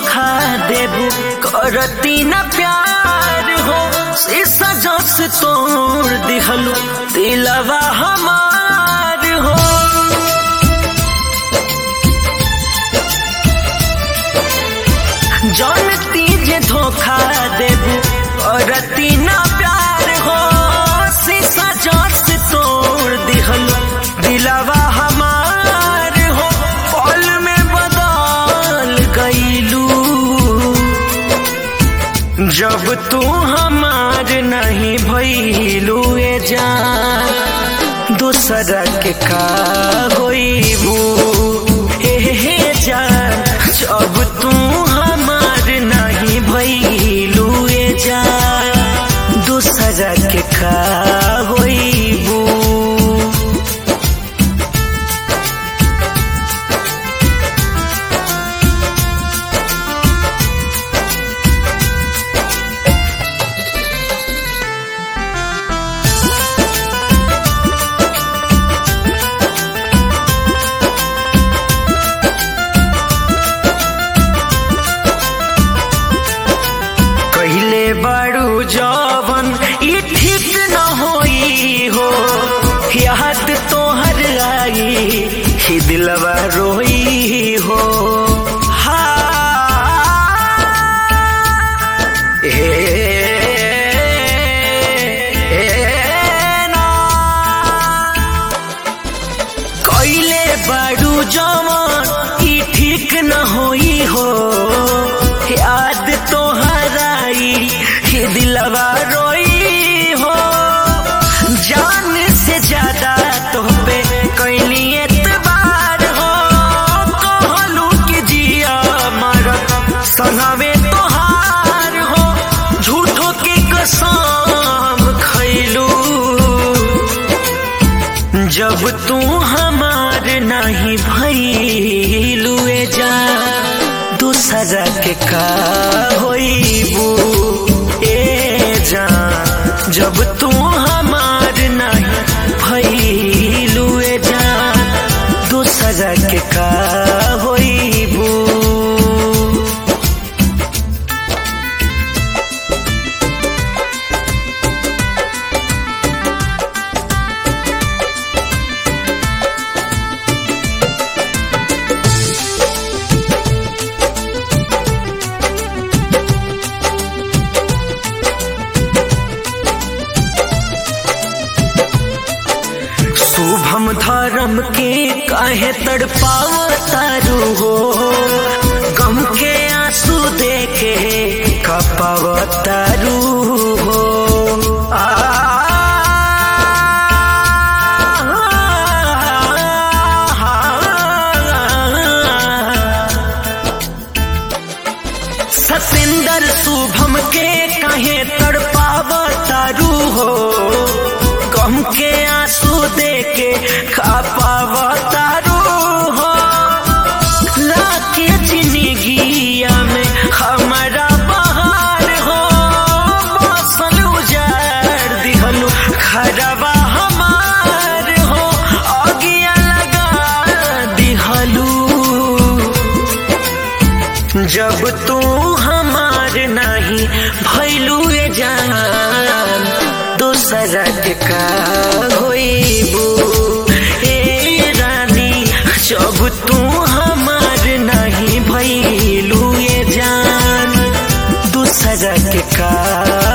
धोखा देबू करती न प्यार हो शीशा जस तोड़ दिहलू दिलवा हमार हो जानती जे धोखा देबू करती न प्यार हो शीशा जस तोड़ दिहलू दिलवा हमार हो पल में बदल गईलू जब तू हमार नहीं भइलू ए जान दूसरा के का होइबू ए हे जान जब तू हमार नहीं भइलू ए जान दूसरा के का होइबू कहले बड़ू जवन ई ठीक न होई हो याद तोहर आई ही दिलवा रोई हो हाँ, ए, ए, ना। कैले बड़ू जवन ई ठीक न होई हो याद तो हराई ये दिलवा रोई हो जान से ज्यादा तो पे कैली एतबार हो कहलू कि जिया मरत संगवे तोहार हो झूठो के कसम खैलू जब तू हमार नहीं भइलू ए जा दूसरा के का होइबू ए जा जब तू हमार नहीं भइलू ए जा दूसरा के का होइबू शुभम धर्म के काहे तड़पावतारू हो गम के आंसू देखे कपावतारू हो आ, सतेंद्र शुभम के काहे तड़पावतारू हो गम के आंसू देके खापावतारू हो लाके जिंदगिया में हमारा बहार हो मौसल उजाड़ दिहलू खरवा हमार हो अगिया लगा दिहलू जब तू हमार नहीं भैलू ए जान दूसरा के का होइबू ए रानी जब तू हमार नहीं भैलू ए जान दूसरा के का